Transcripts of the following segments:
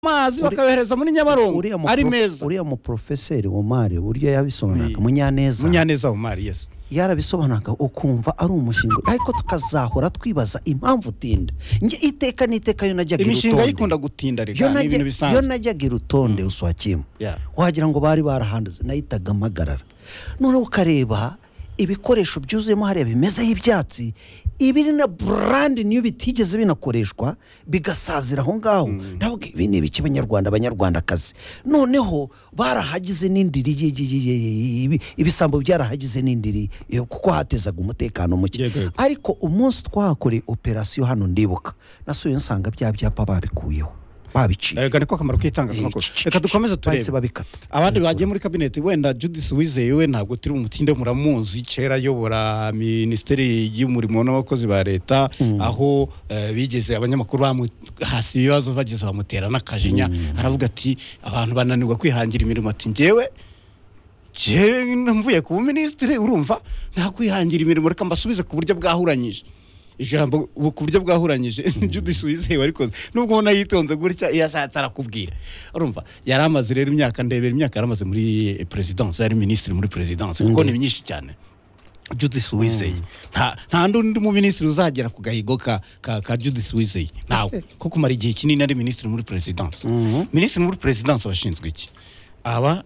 amazi bakayohereza muri nyabarongo ari meza uriya muporofeseri omari uburyo yabisobanuraga munyaneza munyaneza omari yesi yarabisobanuraga ukumva ari umushinga ariko tukazahora twibaza impamvu utinda njye iteka n'iteka yo najyaga imishinga irutonde yikunda gutinda Yo reka ni najya- ibintu yo bisanzwe najyaga irutonde uswakima Yeah. wagira ngo bari barahanduze nahitaga mpagarara noneho ukareba ibikoresho byuzuyemo hariya bimezeho ibyatsi ibiri na burandi niyo bitigeze binakoreshwa bigasazira aho ngaho ndavuga ibi ni ibiki banyarwanda abanyarwandakazi noneho barahagize n'indiri ye- ye- ye- ye- ye- ibi- ibisambo byarahagize n'indiri eh, kuko hatezaga umutekano muke Yego, yego. ariko umunsi twahakoreye operasiyo hano ndibuka nasubiye nsanga bya byapa babikuyeho babiciye reka niko akamaro k'itangazamakuru reka dukomeze bahise turebe babikata abandi bagiye muri kabineti wenda judisi wizeye we ntabwo turi umutinde muramuzi kera ayobora minisiteri y'umurimo n'abakozi ba leta aho eh, bigeze abanyamakuru bamuhasi ibibazo bageze bamutera n'akajinya aravuga ati abantu bananirwa kwihangira imirimo ati ngewe njyewe mvuye ku buminisitiri urumva nakwihangira imirimo reka mbasubize ku buryo bwahuranyije ijambo ubu ku buryo bwahuranyije nibyo udusubizeye warikoze nubwo ubona yitonze gutya iyo ashatse arakubwira urumva yari amaze rero imyaka ndebera imyaka yari amaze muri eh, perezidanse yari minisitiri muri perezidanse kuko ni myinshi cyane judisi wizeye nta nta n'undi muminisitiri uzagera ku gahigo ka ka, ka judisi wizeye ntawe ko kumara igihe kinini ari minisitiri muri perezidanse minisitiri muri perezidanse abashinzwe iki aba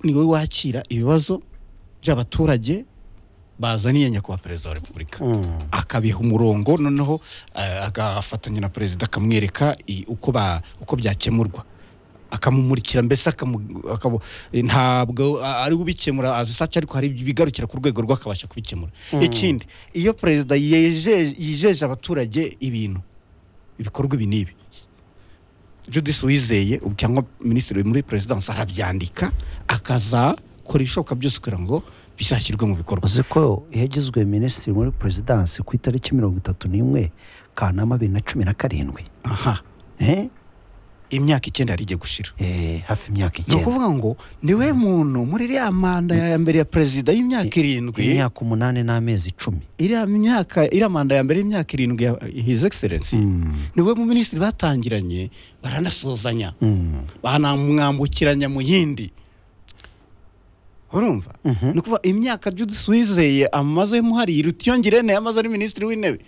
ni wowe wakira ibibazo by'abaturage bazaniye nyakubahwa perezida wa repubulika akabiha umurongo noneho eh, agafatanya na perezida akamwereka i- uko ba- uko byakemurwa akamumurikira mbese akamu- akamu- eh, ntabwo a- ari ubikemura azi saca ariko hari ibigarukira ku rwego rwe akabasha kubikemura ikindi iyo perezida yeje- yijeje abaturage ibintu ibikorwa ibi n'ibi judisi wizeye ubu cyangwa minisitiri muri perezidansi arabyandika akazakora ibishoboka byose kugira ngo bizashyirwe mu bikorwa uzi ko yagizwe minisitiri muri perezidansi ku itariki mirongo itatu n'imwe kanama bibiri na cumi na karindwi aha Eh? imyaka icyenda yari igiye gushira Eh, hafi imyaka ni icyenda ukuvuga ngo niwe muntu muri iriya manda ya mbere ya perezida y'imyaka irindwi imyaka umunani n'amezi icumi iriya myaka iriya manda ya mbere y'imyaka irindwi ya his excellence niwe mu minisitiri batangiranye baranasuzanya Mm. banamwambukiranya mu yindi urumva ni ukuvuga imyaka judisi wizeye amaze muhari iruta iyongerene amaze ari minisitiri w'intebe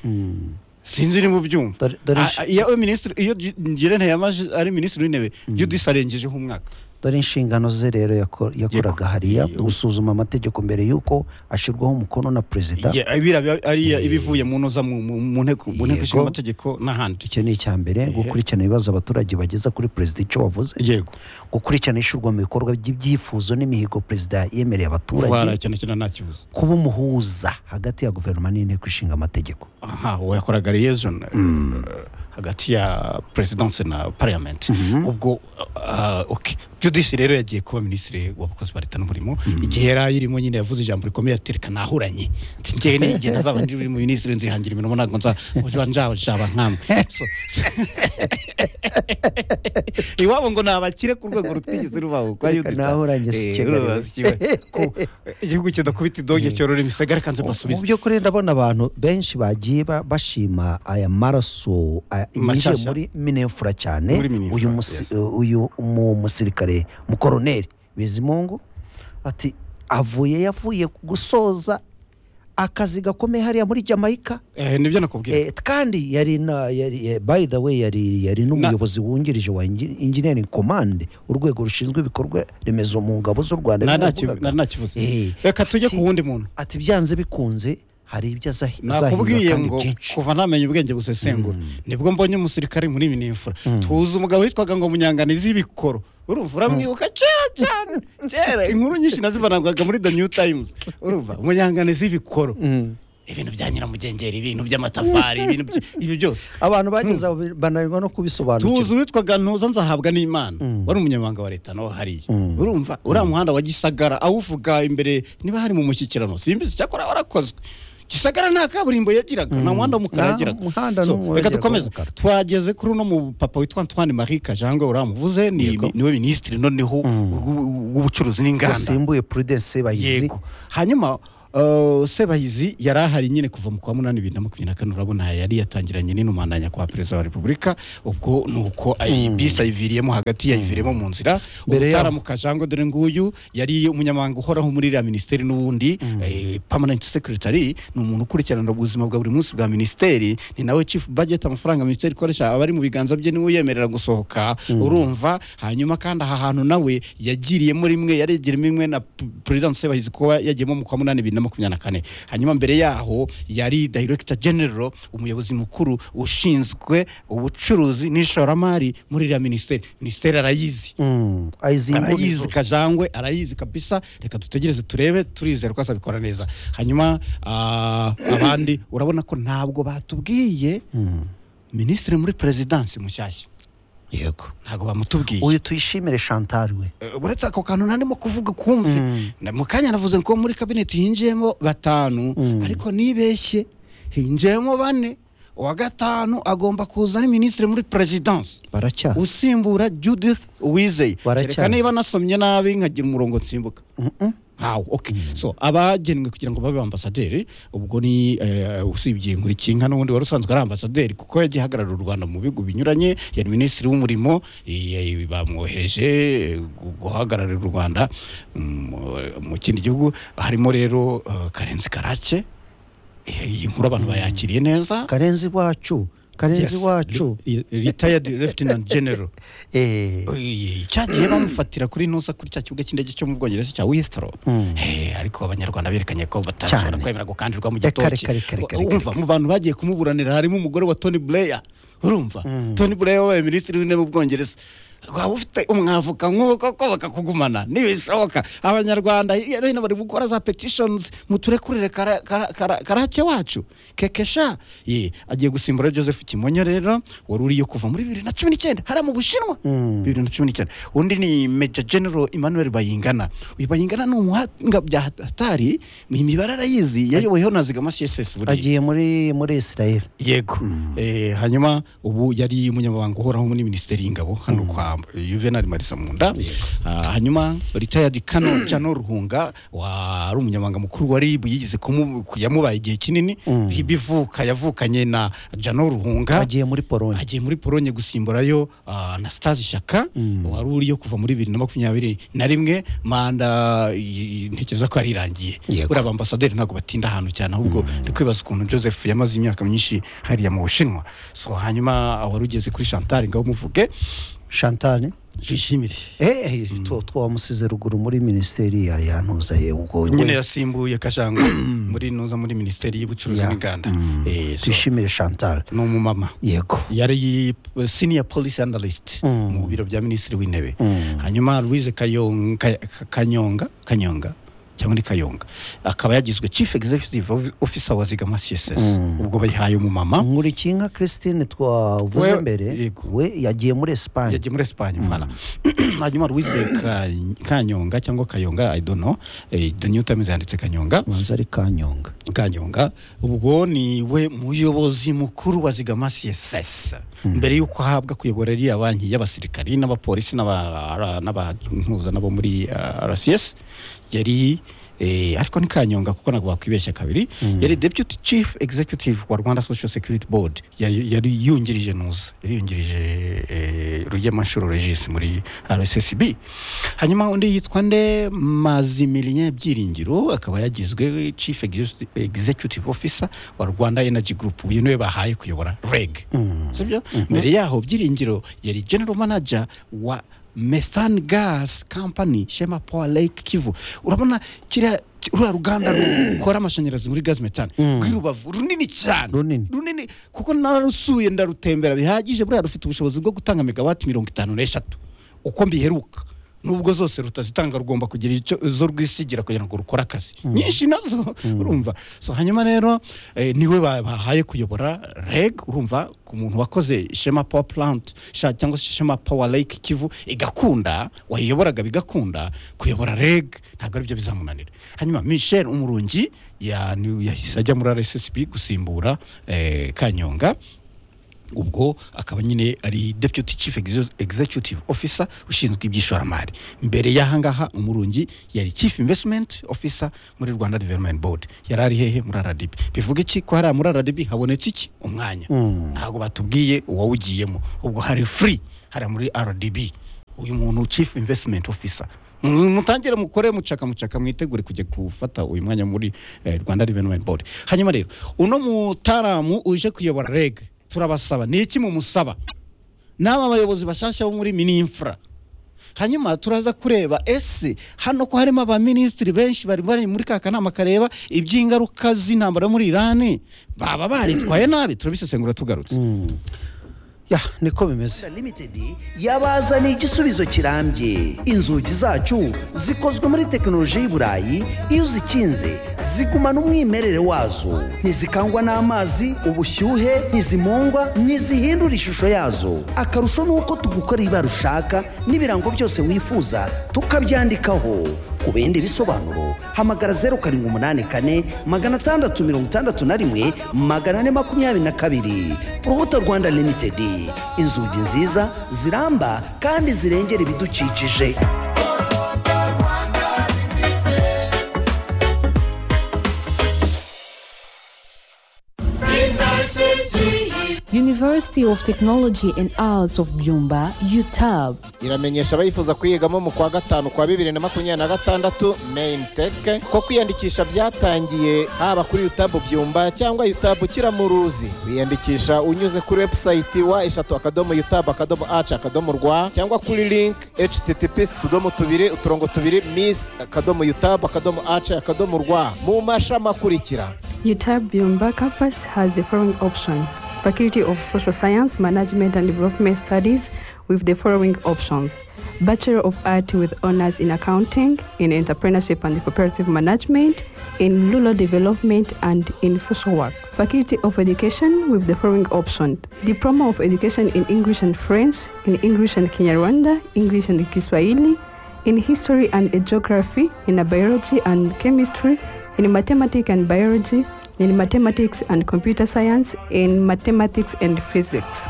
sinzi ni mu byumva Dore- dore Ah, nshe- ah, iyo minisitiri iyo ngirente yamaze ari minisitiri w'intebe judisi arengejeho umwaka dore inshingano ze rero yako- yakoraga hariya Yego. gusuzuma amategeko mbere y'uko ashyirwaho umukono na perezida Ye- biriya biba ari ibivuye mu ntuza mu mu- mu nteko mu nteko Yego. ishinga amategeko n'ahandi icyo ni icya mbere gukurikirana ibibazo abaturage bageza kuri perezida icyo bavuze yego gukurikirana ishyirwa mu bikorwa by'ibyifuzo n'imihigo perezida yemereye abaturage Voilà, cyane cyane nta kibazo kuba umuhuza hagati ya guverinoma n'inteko ishinga amategeko aha uwo yakoraga liaison eh, hagati ya perezidanse na pariyamenti ubwo ah, ok judisi rero yagiye kuba minisitiri w'abakozi ba leta n'umurimo igihe yari ayirimo nyine yavuze ijambo rikomeye ati reka nahuranye Ati, njyewe n'igihe ntazaba ndi mu minisitiri nzihangira imirimo ntabwo nza nzaba nkamwe So- iwabo ngo nabakire ku rwego rutwigeze rubaho kwa Reka yudita nahuranye si Eh, Kigali. urumva si Kigali. Ko igihugu kidakubita idonge cyorora imisagara kanze mu mbasubize by'ukuri ndabona abantu benshi bagiye ba- bashima aya maraso a- yinjiye Mashyashya. muri minefura cyane Muri Minefura, uyu musi- uyu mu musirikare mukoroneri bizimungu ati avuye yavuye gusoza akazi gakomeye hariya muri jamaica Eh, nibyo nakubwiye Eh, kandi yari na yari eh, by the way yari yari n'umuyobozi wungirije wa engi- engineering command urwego rushinzwe ibikorwa remezo mu ngabo z'u Rwanda nari niko ntakivu- yavugaga. nari ntakivuze Eh, reka tujye ki- ku wundi muntu ati byanze bikunze hari ibyo azahi- azahiga nakubwiye kandi ngo byinshi kuva ntamenya ubwenge busesengura nibwo mbonye umusirikare muri minifura tuzi umugabo witwaga ngo munyanganizi y'ibikoro urumva uramwibuka kera cyane kera inkuru nyinshi nazivanagwaga muri the new times urumva munyanganizi y'ibikoro ibintu bya nyiramugengeri ibintu by'amatafari ibintu by- ibi byose abantu bageze aho bananirwa no kubisobanukirwa tuzi uwitwaga ntuza nzahabwa n'imana wari umunyamabanga wa leta nawe hariya urumva uriya muhanda wa gisagara awuvuga imbere niba hari mu mushyikirano simbizi cyakora warakozwe gisagara nta kaburimbo yagiraga nta muhanda w'umukara Nta yagiraga muhanda So, n'umwe reka wagiraga dukomeze w'umukara. twageze kuri uno mu papa witwa antoine marie kajangwe uramuvuze ni- Yego. niwe minisitiri noneho w'ubucuruzi n'inganda wasimbuye prudence bahizi yego hanyuma Uh, sebahizi yari ahari nyine kuva mu kwa munani bibiri na makumyabiri na kane urabona yari yatangiranye n'intumandanya kwa perezida wa repubulika ubwo ni uko bisi ayiviriyemo hagati yayiviriyemo mu nzira Mbere yaho. mu kajango dore nguyu yari umunyamabanga uhoraho muri iriya minisiteri n'ubundi eh, permanent secretary ni umuntu ukurikirana ubuzima bwa buri munsi bwa minisiteri ni nawe chief budget amafaranga minisiteri ikoresha aba ari mu biganza bye niwe uyemerera gusohoka urumva hanyuma kandi aha hantu nawe yagiriyemo rimwe yaregeremo rimwe na P- president sebahizi kuba yagiyemo mu kwa munani bibiri na makumyabiri na kane hanyuma mbere yaho yari director general umuyobozi mukuru ushinzwe ubucuruzi n'ishoramari muri iriya minisiteri minisiteri arayizi Mm, ayizinga arayizi kajangwe arayizi kabisa reka dutegereze turebe turizera ko azabikora neza hanyuma ah, abandi urabona ko ntabwo batubwiye minisitiri muri perezidansi mushyashya yego ntabwo bamutubwiye uyu tuyishimire chantal we Eh, uretse ako kantu ntarimo kuvuga kumve Na- mu kanya navuze ko muri kabineti hinjiyemo batanu ariko nibeshye hinjiyemo bane uwa gatanu agomba kuza ari minisitiri muri perezidansi baracyaza usimbura judith uwizeye Baracyazi. kereka niba nasomye nabi nkagira umurongo nsimbuka ntawo okay so abagenwe kugira ngo babe ambasaderi ubwo ni eh, usibye nkurikinka n'ubundi wari usanzwe ari ambasaderi kuko yagiye ahagararira u rwanda mu bihugu binyuranye yari minisitiri w'umurimo eh, eh, bamwohereje eh, gu- guhagararira u rwanda mm, mu kindi gihugu harimo rero eh, karenzi karake Eh, iyi nkuru abantu bayakiriye neza karenzi iwacu karenzi iwacu retired lieutenant general Eh, Oye, cyagiye bamufatira kuri nusa kuri cya kibuga cy'indege cyo mu bwongereza cya withrow Eh, ariko abanyarwanda berekanye ko batashobora Cyane. kwemera gukandirwa mu Eh, kare, gitoki kare, kare, kare, U- umva mu bantu bagiye kumuburanira harimo umugore wa tony blair urumva tony blair wabaye minisitiri w'intebe w'ubwongereza waba ufite umwavoka nk'uwo koko bakakugumana nibishoboka abanyarwanda hirya no hino bari gukora za petitions muturekurire kara- kara- kara- karake wacu kekesha Ye, agiye gusimbura joseph kimonyo rero wari uriyo kuva muri bibiri na cumi n'icyenda hariya mu bushinwa bibiri na cumi n'icyenda undi ni major general emmanuel bayingana uyu bayingana ni umuhanga bya hatari imibare arayizi yayoboyeho na zigama css buriya agiye muri muri israel yego Eh, hanyuma ubu yari umunyamabanga uhoraho muri minisiteri y'ingabo hano kwa juvenal marisa munda Ah, hanyuma retired kano jano ruhunga wari umunyamabanga mukuru wa rib yigeze kumu- yamubaye igihe kinini bivuka yavukanye na jano ruhunga agiye muri polonye agiye muri polonye gusimburayo ah, na stazi shaka wari uriyo kuva muri bibiri na makumyabiri na rimwe manda i- i- ntekereza ko yari irangiye Yego. buriya abambasaderi ntabwo batinda ahantu cyane ahubwo ndi kwibaza ukuntu joseph yamaze imyaka myinshi hariya mu bushinwa so hanyuma wari ugeze kuri chantal ngaho umuvuge chantal twishimire eh two twamusize ruguru muri minisiteri ya yantuza ye ubwo we- nyine yasimbuye kajangwe muri nuza muri minisiteri y'ubucuruzi Ya. n'inganda Mm. Eh, so, tuyishimire chantal ni umumama yego yari senior policy analyst mu biro bya minisitiri w'intebe hanyuma louise Kayong- Ka- Ka- kanyonga kanyonga cyangwa ni kayonga akaba yagizwe chief executive of- officer wa zigama css ubwo bayihaye umumama nkurikinka christine twavuze We- mbere yego. we yagiye muri esipanye yagiye muri esipanye mvana hanyuma louise Ka- kanyonga cyangwa kayonga i don't know eh, the new times yanditse kanyonga manza ari kanyonga kanyonga ubwo ni we muyobozi mukuru wa zigama css mbere y'uko ahabwa kuyobora iriya banki y'abasirikari n'abapolisi n'aba- n'abantuza nabo muri ah, rcs yari eh, ariko ni kanyonga kuko ntabwo bakwibeshya kabiri yari deputy chief executive wa rwanda social security board yari yari yungirije nuza yari yungirije eh, rugema nshuro regis muri rssb hanyuma undi yitwa nde mazimilien byiringiro akaba yagizwe chief Executive- executive officer wa rwanda energy group uyu niwe bahaye kuyobora reg sibyo mbere yaho byiringiro yari general manager wa methane gas company shema power lake kivu urabona kiriya ruriya ruganda rukora amashanyarazi muri gaz methane rw'i rubavu runini cyane Runini. runini kuko narusuye ndarutembera bihagije buriya rufite ubushobozi bwo gutanga megawati mirongo itanu n'eshatu uko mbiheruka nubwo zose rutazitanga rugomba kugira icyo zo rwisigira kugira ngo rukore akazi nyinshi nazo urumva so hanyuma rero eh, niwe ba- bahaye kuyobora reg urumva ku muntu wakoze shema power plant sha- cyangwa se shema power lake kivu igakunda wayiyoboraga bigakunda kuyobora reg ntabwo aribyo bizamunanira hanyuma michel umurungi ya- ni- yahise ajya muri rssb gusimbura eh, kanyonga ubwo akaba nyine ari deputy chief Exe- executive officer ushinzwe iby'ishoramari mbere y'ahangaha umurungi yari chief investment officer muri rwanda development board yari ari hehe muri rdb bivuga iki ko hariya muri rdb habonetse iki umwanya ntabwo batubwiye uwawugiyemo ubwo hari free hariya muri rdb uyu muntu chief investment officer mutangire mukore mucaka mucaka mwitegure kujya gufata uyu mwanya muri eh, rwanda development board hanyuma rero uno mutaramu uje kuyobora reg turabasaba ni iki mumusaba n'aba bayobozi bashyashya bo muri mininfra hanyuma turaza kureba ese hano ko harimo abaminisitiri benshi bari bari muri ka kanama kareba iby'ingaruka z'intambara muri irani baba baritwaye nabi turabisesengura tugarutse ya niko bimeze limited yabazaniye igisubizo kirambye inzugi zacu zikozwe muri tekinoloji y'i burayi iyo uzikinze zigumana umwimerere wazo ntizikangwa n'amazi ubushyuhe ntizimungwa ntizihindura ishusho yazo akarusho ni uko tugukorera ibara ushaka n'ibirango byose wifuza tukabyandikaho ku bindi bisobanuro hamagara zeru karindwi umunani kane magana atandatu mirongo itandatu na rimwe magana ane makumyabiri na kabiri urubuto rwanda limitedi inzugi nziza ziramba kandi zirengera ibidukikije University of Technology and Arts of Byumba, UTAB. iramenyesha abayifuza kuyigamo mu kwa gatanu kwa bibiri na makumyabiri na gatandatu main tech ko kwiyandikisha byatangiye haba kuri yutabu byumba cyangwa yutabu kiramuruzi wiyandikisha unyuze kuri website wa eshatu akadomo yutabu akadomo aci akadomo rwa cyangwa kuri link https utudomo tubiri uturongo tubiri miss akadomo yutabu akadomo aci akadomo rwa mu mashami akurikira UTAB Byumba campus has the following option Faculty of Social Science, Management and Development Studies with the following options Bachelor of Art with honors in accounting, in entrepreneurship and cooperative management, in rural development and in social work. Faculty of Education with the following option Diploma of Education in English and French, in English and Kinyarwanda, English and Kiswahili, in history and geography, in biology and chemistry, in mathematics and biology, in mathematics and computer science, in mathematics and physics.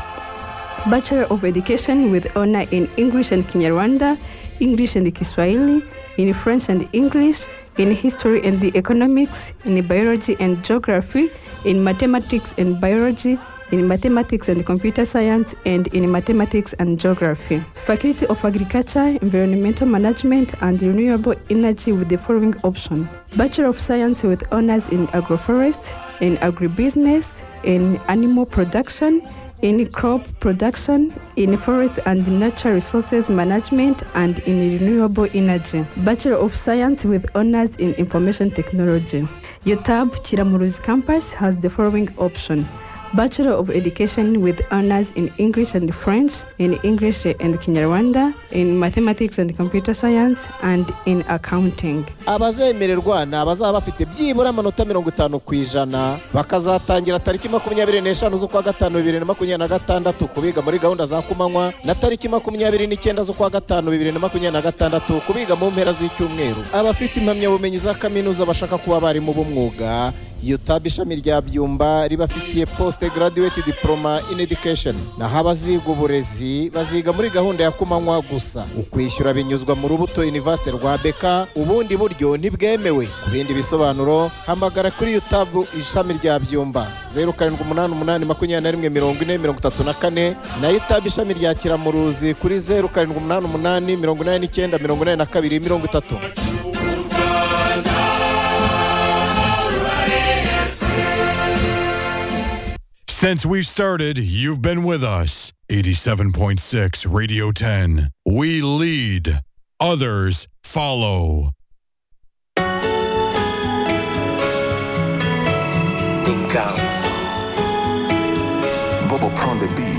Bachelor of Education with honor in English and Kinyarwanda, English and Kiswahili, in French and English, in history and the economics, in biology and geography, in mathematics and biology, in mathematics and computer science, and in mathematics and geography. Faculty of Agriculture, Environmental Management, and Renewable Energy with the following option Bachelor of Science with honors in agroforest, in agribusiness, in animal production, in crop production, in forest and nature resources management, and in renewable energy. Bachelor of Science with honors in information technology. UTAB Chiramuruzi campus has the following option. Bachelor of Education with honors in English and French, in English and Kinyarwanda, in mathematics and computer science, and in accounting. abazemererwa ni abazaba bafite byibura amanota mirongo itanu ku ijana bakazatangira tariki makumyabiri n'eshanu z'ukwa gatanu bibiri na makumyabiri na gatandatu kubiga muri gahunda za kumanywa na tariki makumyabiri n'icyenda z'ukwa gatanu bibiri na makumyabiri na gatandatu kubiga mu mpera z'icyumweru abafite impamyabumenyi za kaminuza bashaka kuba abarimu b'umwuga yutabu ishami rya byumba ribafitiye poste graduate diploma in education naho abaziga uburezi baziga muri gahunda ya kumanywa gusa ukwishyura binyuzwa mu rubuto university rwa beka ubundi buryo ntibwemewe ku bindi bisobanuro hamagara kuri yutabu ishami rya byumba zeru karindwi umunani umunani makumyabiri na rimwe mirongo ine mirongo itatu na kane na yutabu ishami rya kiramuruzi kuri zeru karindwi umunani umunani mirongo inani n'icyenda mirongo inani na kabiri mirongo itatu Since we've started, you've been with us. 87.6 Radio 10. We lead, others follow. Bobo Prone the beat.